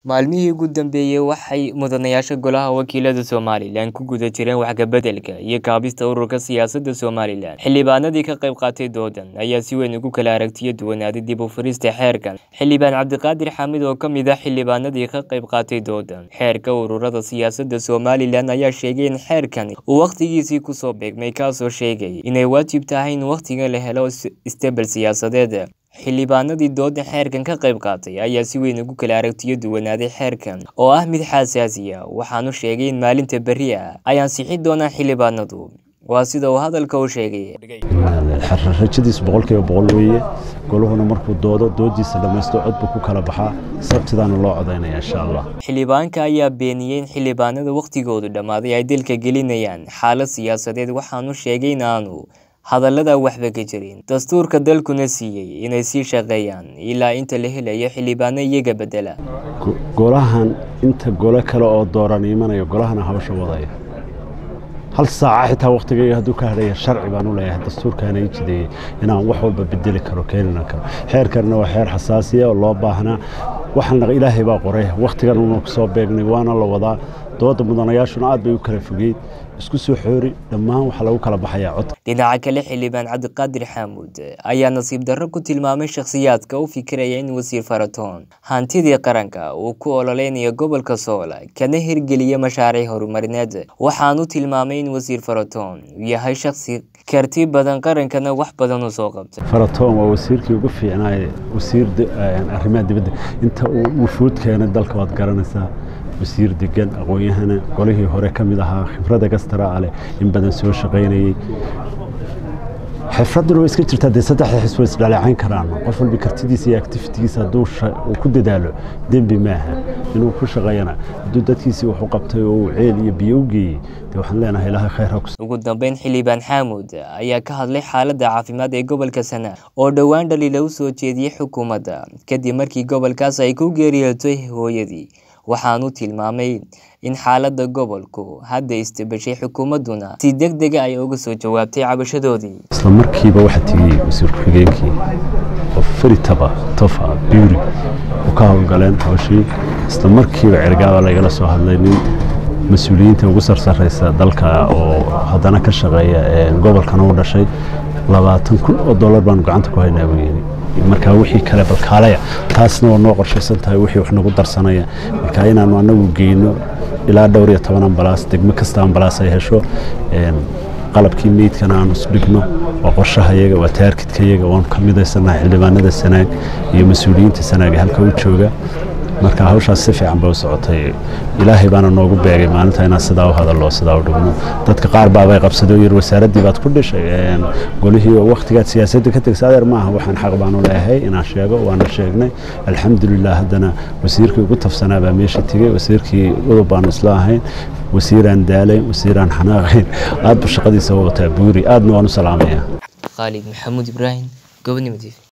Maalmihii ugu dambeeyay waxay mudanayaasha Golaha Wakiilada Somalilan ku guda jireen wax ka beddelka iyo kaabista ururka siyaasadda Somalilan. Xildhibaanadii ka qayb qaatay doodan ayaa si weyn ugu kala aragtiyo duwanaaday dib u furista xeerkan. Xildhibaan Cabdiqaadir Xamid oo ka mid ah xildhibaanadii ka qayb qaatay doodan xeerka ururada siyaasadda Somalilan ayaa sheegay in xeerkani uu waqtigiisii ku soo beegmay kaasoo sheegay inay waajib tahay in waqtigan la helo isbeddel siyaasadeed. Xildhibaanadii dooda xeerkan ka qayb qaatay ayaa si weyn ugu kala aragtiyo duwanaaday xeerkan oo ah mid xasaasi ah waxaanu sheegay in maalinta berri ah ay ansixi doonaan xildhibaanadu. Waa sida uu hadalka u sheegay. rajadiis boqolkiiba boqol weeye goluhuna markuu doodo doodiisa dhammaysto cod buu ku kala baxaa sabtidaana loo codaynaya insha allah Xildhibaanka ayaa beeniyay in xildhibaanada waqtigoodu dhammaaday ay dalka gelinayaan xaalad siyaasadeed waxaanu sheegay in aanu hadallada waxba ka jirin dastuurka dalkuna siiyey inay sii shaqeeyaan ilaa inta la helayo xildhibaano iyaga bedela Go- golahan inta gole kale oo dooran imanayo golahana hawsha wadaya hal saaca xitaa waqtigayga hadduu ka hadhaya sharci baan u leeyahay dastuurkaana ii jideeyey inaan wax walba bedeli karo keenina karo xeerkanna waa xeer xasaasiya oo loo baahnaa waxaan ilaahay baa qoray waqtigan una kusoo beegnay waana la wadaa dooda mudanayaashuna aad bay u kala fogeyd isku soo xoori dhammaan waxaa lagu kala baxayaa cod dhinaca kale xildhibaan cabdiqaadir xaamuud ayaa nasiib darro ku tilmaamay shakhsiyaadka u fikiraya in wasiir faratoon hantidii qaranka uu ku ololeynayo gobolka sool kana hirgeliya mashaariic horumarineed waxaanu tilmaamay in wasiir faratoon uu yahay shakhsi karti badan qarankana wax badan u soo qabtay faratoon waa wasiirkii ugu fiicnaaye wasiir di- eh, arrimaha dibadda inta uu wufuud keenay dalka waad garanaysaa wasiir degan aqoon-yahana golihii hore ka mid ahaa khibradda gastara ale in badan soo shaqaynayey xifradduna way iska jirtaa dee saddexda xis way isdhaleecayn karaan qof walba kartidiisa iyo activitigiisa hadduu sha- uu ku dadaalo dembi maaha inuu ku shaqeeyana hadduu dadkiisii wax u qabtay oo uu ceel iyo biyo u geeyey dee waxaan leenahay ilaahay khayr ha ku ugu dambeyn xildhibaan xaamuud ayaa ka hadlay xaaladda caafimaad ee gobolka sanaa oo dhowaan dhaliila u soo jeediyey xukuumadda kadib markii gobolkaas ay ku geeriyootay hooyadii waxaanu tilmaamay in xaaladda gobolku hadda istabashay xukuumadduna si deg dega ay uga soo jawaabtay cabashadoodii isla markiiba waxaa tegey wasiir ku-xigeenkii oo feritaba tofa buuri u ka howlgaleen hawshii isla markiiba cergaaba lagala soo hadlay nin mas-uuliyiinta ugu sarsareysa dalka oo haddana ka shaqeeya ee gobolkana u dhashay labaatan kun oo dollar baanu gacanta ku haynaa buu yidhi markaa wixii kale balkaalaya taasna waa noo qorshaysan tahay wixii wax nagu darsanaya marka inaanu anagu geyno ilaa dhowr iyo toban ambalaas degmo kasta ambalaas ay hesho een, qalabkii meydkana aanu isdhigno waa qorshahayaga waa taarkidkayaga waanu ka midaysanahay xildhibaanada sanaag iyo mas-uuliyiinta sanaag ee halka u jooga marka hawshaas si fiican bay u socotay ilaahay baana noogu beegay maalinta inaan sidaa u hadallo sidaa u dhigno dadka qaar baabay qabsadoo yiri wasaaraddii baad ku dhishay een, golihii oo waqtigaad siyaasadda ka tegsa adeer maaha waxaan xaq baan u leeyahay inaan sheego waana sheegnay alxamdulilah haddana wasiirkii ugu tafsanaa baa meesha tegey wasiirkii udub baanu isla ahayn wasiiraan daalayn wasiiraan xanaaqayn aad bu shaqadiisa u wataa buuri aadna waan u salaamayaa khaalid maxamuud ibraahim gobonimo tv